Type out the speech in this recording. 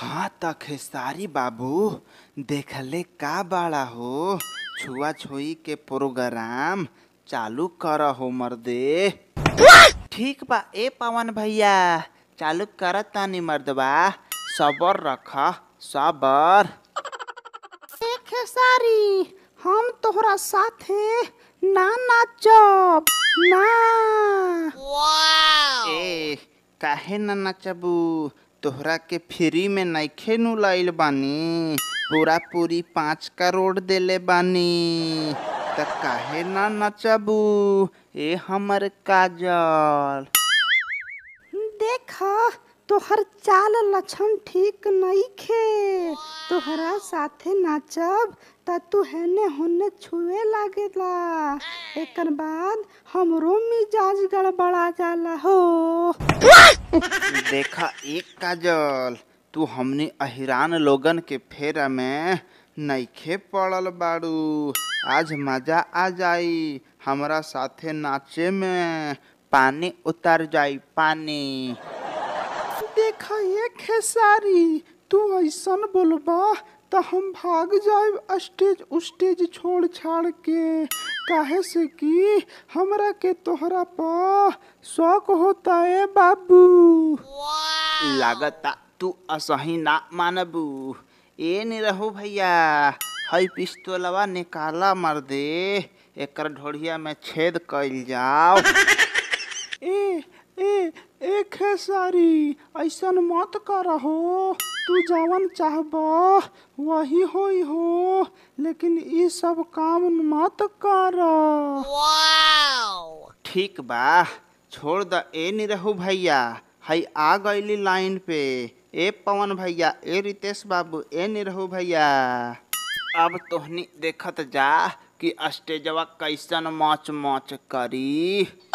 हाँ त खेसारी बाबू देखले का बाड़ा हो छुआ छुई के प्रोग्राम चालू कर हो मर्दे ठीक बा ए पवन भैया चालू कर तानी मर्दबा सबर रख सबर ए खेसारी हम तोहरा साथे ना नाचब ना ए काहे न नचबू तोहरा के फ्री में नइखे नु लाइल बानी पूरा पूरी पाँच करोड़ देले बानी त काहे न नचबू ए हमर काजल देख तोहर चाल लक्षण ठीक नइखे तोहरा साथे नाचब त तू हेने होने छुए लागेला एकर बाद हमरो मिजाज गड़बड़ा जाला हो देखा एक काजल तू हमनी अहिरान लोगन के फेरा में नइखे पड़ल बाड़ू आज मजा आ जाई हमरा साथे नाचे में पानी उतर जाई पानी देखा ये खेसारी तू ऐसन बोलबा त हम भाग जाए स्टेज उस्टेज छोड़ छाड़ के काहे से कि हमरा के तोहरा पा शौक होता है बाबू लागता तू असही ना मानबू ए नहीं रहू भैया हई पिस्तौलवा निकाला मर दे एकर ढोढ़िया में छेद कइल जाओ ए ए ए खेसारी ऐसन मत करहो तू जवन चाहबा वही होई हो लेकिन ई सब काम मत कर ठीक बा छोड़ द ए नहीं रहू भैया हई आ गईली लाइन पे ए पवन भैया ए रितेश बाबू ए नहीं रहू भैया अब तोहनी देखत जा कि स्टेजवा कैसन मौच मौच करी